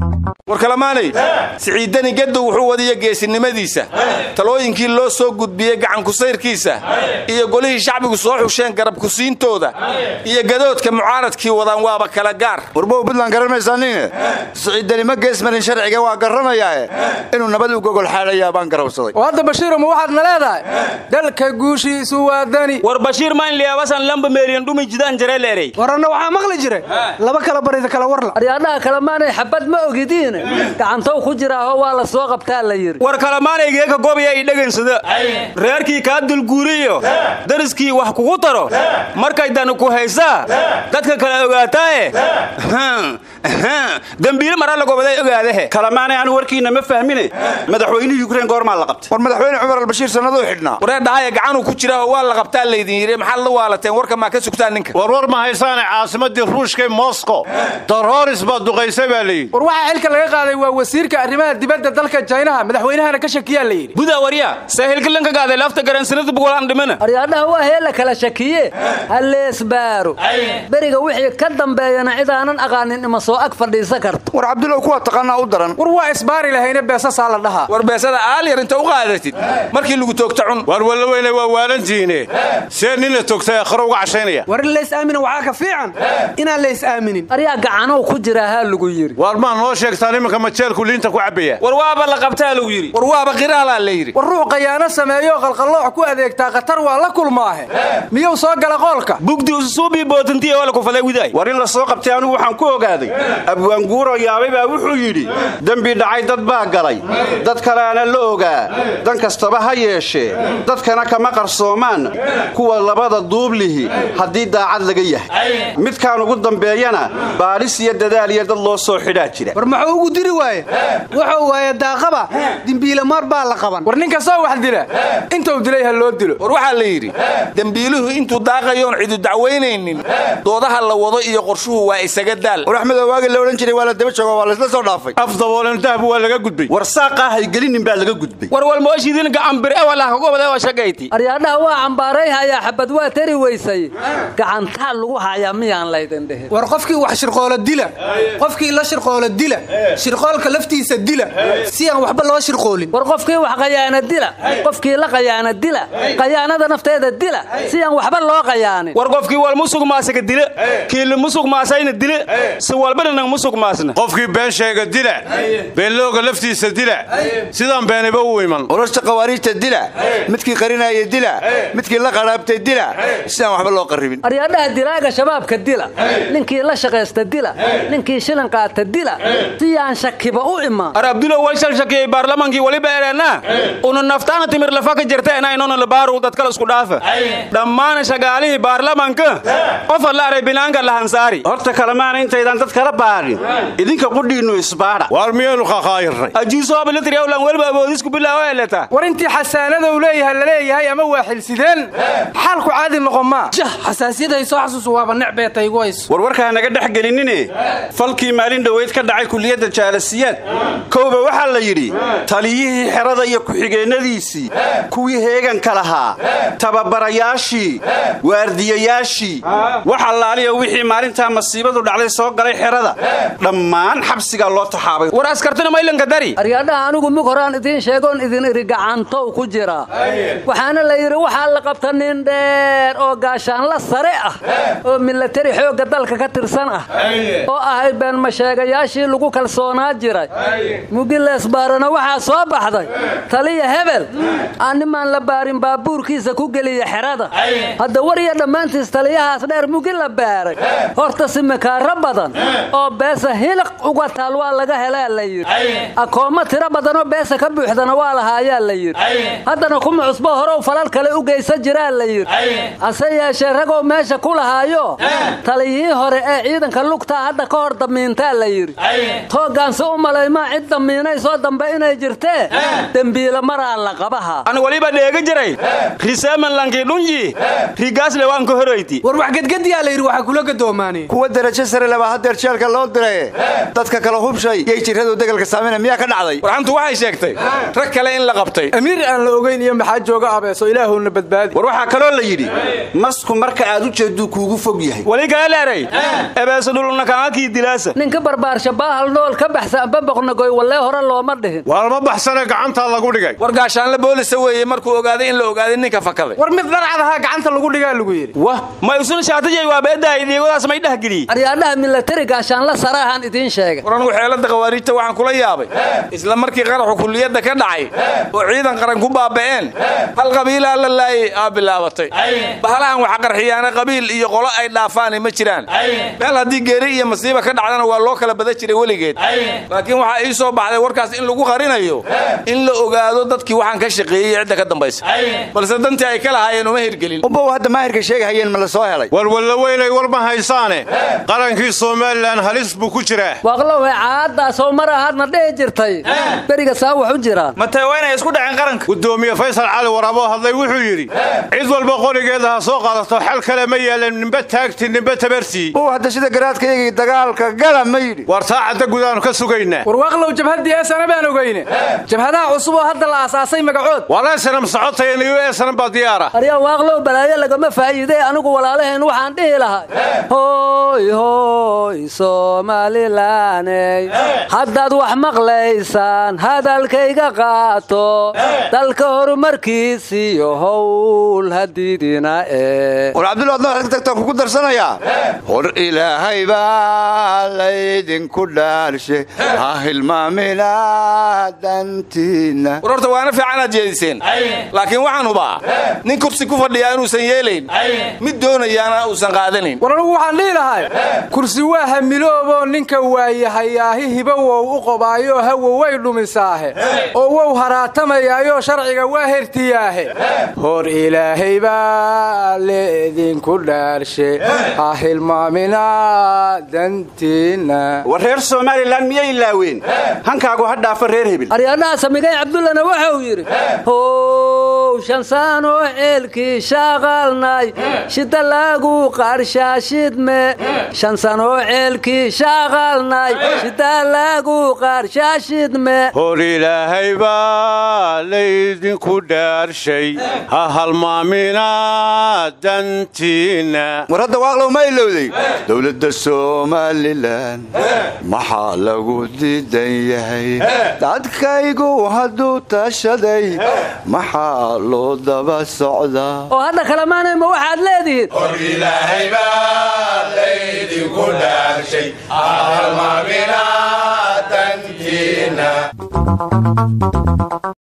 war kalamaanay siciidani gaddow wuxuu wadiya geesinimadiisa talooyinkii loo soo gudbiyey gacankusayrkiisa iyo golihii shacbigu soo xusheen garabkusiintooda iyo gadoodka mucaaradkii wadaan waaba kala gaar warbow buntland garan maysaanine siciidani ma geesmarin sharciga waa garanayaae inuu nabad u gogol xaadhayaa baan garawsaday oo hadda bashiiro ma waxaadna leedahay dalka guushiisu waa dani war bashiir maan liyabasan lamba meeriyan dhumi jidaan jareeleerey waranna waxaa maqli jiray laba kala barida kala warla aryaadhaha kalemaanay xabad ma ogidiine gacantow ku jiraaho waa la soo qabtaa la yidhi war kalamaanaygeeka gobaya i dhagansada reerkii kaa dulguuriyo dariskii wax kugu taro markay dani ku haysaa dadka kale ogaataae dembiile maraa lagobaday ogaadahe kalamaanay anu warkiinna ma fahmine madaxweynihii yukrain goormaa la qabtay war madaxweyne cumar albashiir sannaduu xidhnaa waree dhahaya gacanuu ku jiraaho waa la qabtaa laydin yidhi maxaad la waalateen warka maa ka sugtaan ninka warwar ma haysaane caasimadii ruushka moscow darooris baa duqaysay baa layidhi war waxaa xilka laga qaaday waa wasiirka arrimaha dibadda dalka jaynaha madaxweynahana ka shakiyaa la yidhi buda warya saahilkilanka gaaday lafta garansanada bugolaan dhimana aryaadhaha waa hee la kala shakiye halleesbaaro beriga wixii ka dambeeyana cidaanan aqaanin ima soo ag fadhiisa karto war cabdulow kuwa taqaanaa u daran war waa isbaari lahayne beesasaa la dhahaa war beesada aalyar inta u qaadatid markii lagu toogta cun waar walla weyne waa waalantihiine see nin la togtay akhro uga cashaynaya war in lays aamina waxaa ka fiican inaan lays aaminin aryaa gacanow ku jira haa lagu yidhi waar maa noo sheegtaan iminka majeelku liinta ku cabbaya war waaba la qabtaa lagu yidhi war waaba qiraalaa la yidhi war ruux qayaano sameeyo qalqalloox ku adeegtaa khatar waa la kulmaahe miyuu soo gala qoolka bugdi ususuubii bootantiya waa la kufaday widaay war in la soo qabtay anigu waxaan ku ogaaday abwaanguuro yaabay baa wuxuu yidhi dembi dhacay dad baa galay dad kaleana la ogaa dan kastaba ha yeeshee dadkana kama qarsoomaan kuwa labada duublihi haddii daacad laga yahay midkaan ugu dambeeyana baadhis iyo dadaal iyo dad loo soo xidhaa jira war muxuu ugu diri waaye wuxuu waaye daaqaba dimbiilamar baa la qaban war nin kastoo wax dila intuu dilay ha loo dilo war waxaa la yidhi dembiiluhu intuu daaqayoon cidu dacwaynaynin doodaha la wado iyo qorshuhu waa isaga daal war axmedoo waagi la odhan jiray waa la daba jooga waa laysla soo dhaafay af daboolan dahbu waa laga gudbay war saaqaa haygelinin baa laga gudbay war walmooshiidin gacambir ewalaha kagobada oo shagayti aryaadhaha waa cambaaray hayaa xabad waa tari weysay gacantaa lagu hayaa miyaan laydin dhihin war qofkii wax shirqoolo dila qofkii la shirqoolo dila shirqoolka laftiisa dila si aan waxba loo shirqoolin war qofkii wax qayaana dila qofkii la qayaana dila qayaanada nafteeda dila si aan waxba loo qayaanin war qofkii wal musug maasaga dila kiili musug maasayna dila si walbadhanang musug maasna qofkii been sheega dila beenlooga laftiisa dila sidaan beeniba u iman urashta khawaariijta dila midkii qarinaya dila midkii la qaraabtay dila sidaan waxba loo qarribin aryaadhaha dilaaga shabaabka dila ninkii la shaqaysta dila ninkii shilin qaata dila si aan shakiba u imaan ar abdulo wal shalshakiyey baarlamaankii waliba ereenaa una naftaana timir lafa ka jirta inaa inona labaaru dadkala isku dhaafa dhammaan shagaalihii baarlamaanka qofa la aray binaanka lahansaari horta kalemaana intaydan dad kala baadhin idinka qudhiinnu isbaadha waar miyaynu khakhaayirnay ajiisoobalitriawlan weliba aboodisku bilaawo eleta war intii xasaanada uu leeyahay la leeyahay ama waa xilsideen xaalku caadi noqon maa jah xasaasiyada soo xasuusu waaba necbeeta igu hayso warwarkaa naga dhex gelinine falkii maalin dhoweyd ka dhacay kuliyadda jaalasiyaad kowba waxaa la yidhi taliyihii xerada iyo ku-xigeennadiisii kuwii heeganka lahaa tababarayaashii waardiyayaashii wax allaaliya wixii maalintaa masiibadu dhacday soo galay xerada dhammaan xabsigaa loo taxaabay war askartuna maylanka dari aryaadhaha anigu mug horaan idiin sheegoon idin iri gacantow ku jira waxaana la yidhi waxaa la qabta nin dheer oo gaashaanla sare ah oo milatari xoogga dalka ka tirsan ah oo ahay beenmasheegayaashii lagu kalsoonaa jiray mugileesbaarana waxaa soo baxday taliya hebel aan nimaan la baarin baabuurkiisa ku geliya xerada hadda war iyo dhammaantiis taliyahaas dheer mugi la baaray horta simikaaro badan oo beesa hiliq uga taal waa laga helaa la yidhi akoommo tiro badanoo beesa ka buuxdana waa lahaayaa la yidhi haddana kuma cusbo horow falal kale u geysan jiraa la yidhi hase yeeshee ragow meesha ku lahaayo taliyihii hore ee ciidanka lugtaa hadda ka hor damiintaa la yidhi toogaanse u malaymaa cid damiinay soo dambe inay jirtee dembiila maraa la qabaha an waliba dheega jiray riseemanlankii dhunyi rigaasle waan ka horoyti war wax gedgediyaa la yidhi waxaa kula gadoomaanay kuwa darajo sare laba hadeer jeelka loo diray dadka kala hubshay yay jirradu degalka saamina miyaa ka dhacday warxantu waxay sheegtay rag kale in la qabtay amiir aan la ogayn iyo maxaa jooga abeeso ilaahowna badbaadi war waxaa kaloo la yidhi masku marka aad u jeedduu kuugu fog yahay wali kale leeray ebeeso dhulunakaakii dilaasa ninka barbaarshabaa bahal nool ka baxsa amba boqnagoy wallee hore looma dhihin waalma baxsane gacantaa lagu dhigay war gaashaanle boolisa weeye markuu ogaaday in la ogaaday ninka fakaday war mid dharcad ahaa gacanta lagu dhigaa lagu yidhi wah ma isun shaatijay waa beedahay diigadaas may dhehgeliyey aryaadhaha milatari gaashaanla sare ahaan idiin sheegay war anugu xeelada khawaariijta waxaan kula yaabay isla markii qaraxu kulliyadda ka dhacay oo ciidan qaran ku baaba'een hal qabiilaa la laayay aa bilaabatay bahalahan waxa qarxiyaana qabiil iyo qolo ay dhaafaani ma jiraan meel haddii geeri iyo masiiba ka dhacdana waa loo kala bada jiray weligeed laakiin waxaa ii soo baxday warkaas in lagu qarinayo in la ogaado dadkii waxaan ka shaqeeyey cidda ka dambaysa balse dantii ay ka lahaayeen uma hirgelin umbow hadda maahirka sheegahayeen ma la soo helay walwalla weynay war ma haysaane qarankii somalilan halis buu ku jiraa waaqlowe caadaasoo mar ahaadna dhihi jirtay beriga saa wax u jiraan matee waa inay isku dhaceen qaranka gudoomiye faysal cali waraaboo hadlay wuxuu yidhi cid walba qorigeeda ha soo qaadato xal kale ma yeelan nimbe taagti nimbe tabartii umbow hadda sida garaadkaygii dagaalka gala ma yidhi war saacadda gudaanu ka sugaynaa war waaqlow jabhaddii eesana baan ogeyne jabhadaha cusub oo hadda la aasaasay magacood walaasanam socotaya niyo eesanan baa diyaara aryaa waaqlow balaayo lagama faa'iidee anigu walaalaheen waxaan dhihi lahay hooy hooy soomalilaney haddaad wax maqlaysaan hadalkayga qaato dalka horumarkiisiyo howl hadiidina ee war cabdulla adna waxaad ka tagtaan kugu darsanayaa hor ilaahay baa laydinku dhaalshe ha hilmaamina dantiinna war horta waana fiicanaad jeediseen laakiin waxaan hubaa nin kursi ku fadhiyaa inuusan yeelayn mid doonayaana uusan qaadanayn war anugu waxaan dhihi lahay kursi waa hamilooboo ninka waayahayaahi hibowow u qobaayo hawo way dhumisaahe oo wow haraatamayaayo sharciga waa hertiyaahe hor ilaahay baa leedinku dhaarshe ha hilmaamina dantiinna war reer somalilan miyay ilaaween hankaagu ha dhaafa reer hebel aryaadhaha samigay cabdullana wuxuu yidhi how shansaanoo ceelkii shaaqaalnay shida lagu qarshaashidme shansanoo ceelkii shaaqaalnay shida lagu qarshaashidme hor ilaahay baa laydinku dhaarshay ha halmaamina dantiinna war hadda waaqlow ma ilowday dowladda somalilan maxaa lagu diidan yahay dadkaygu hadduu tashaday maxaa loo daba socdaa oo hadda kalemaanay ma waxaad leedihiin ilaahay baa laydinku dhaarshay halmaamina dantiinna